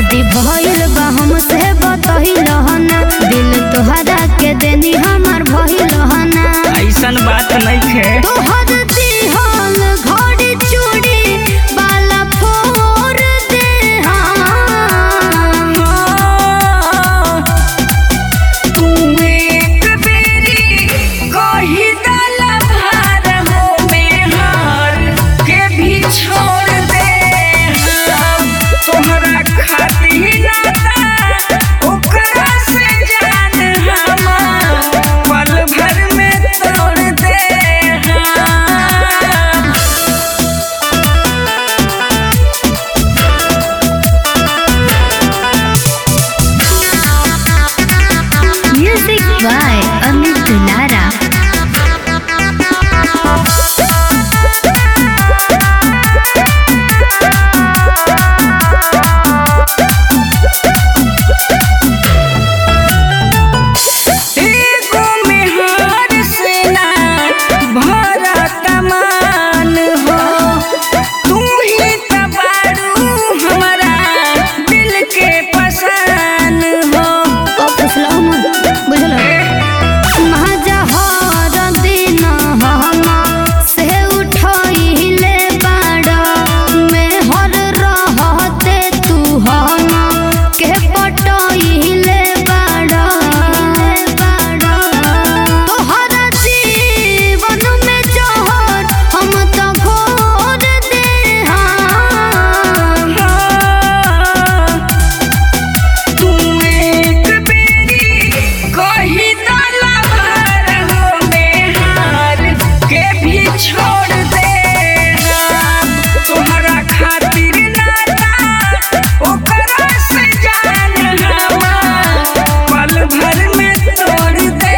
शादी भइल बा हमसे बतहिल ना दिल तोहरा के देनी हमार भइल ना ऐसन बात नहीं खे तोहर दिहल घड़ी चूड़ी बाला फोर दे हम। तू एक बेरी कही दल भार हो में हार के भी छोड़ दे हम तोहरा खातिर नाता ओकरा से जान हम पल भर में तोड़ दे हम Music by Amit Dulara. एगो मेहर से ना भरा तमान हो तू ही त बारू हमारा दिल के पसान हो तू एक बेरी कही दल भार हो में हार के भी छोड़ दे हम तोहरा खातिर नाता ओकरा से जान हम पल भर में तोड़ दे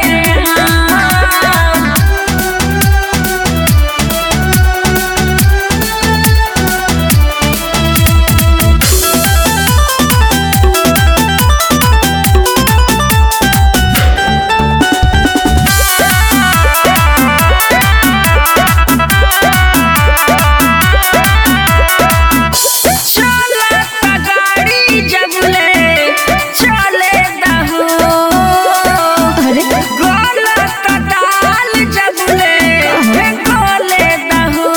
हम चला गाड़ी जबले चले दहो गलत दाल जबले गोले दहो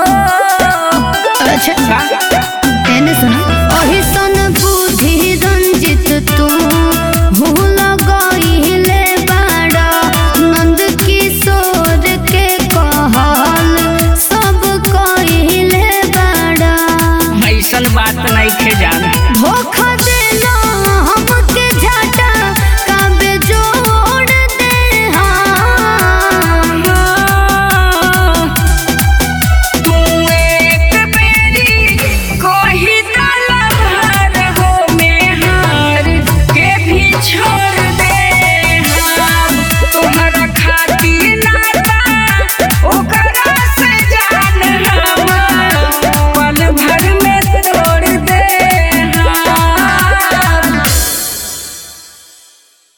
एने सुना ओही सन बुद्धि रंजित तू भूल गईले बाड़ा नंद किशोर के कहल सब कहिले बाड़ा ऐसन बात नहीं खे जान धोखा देला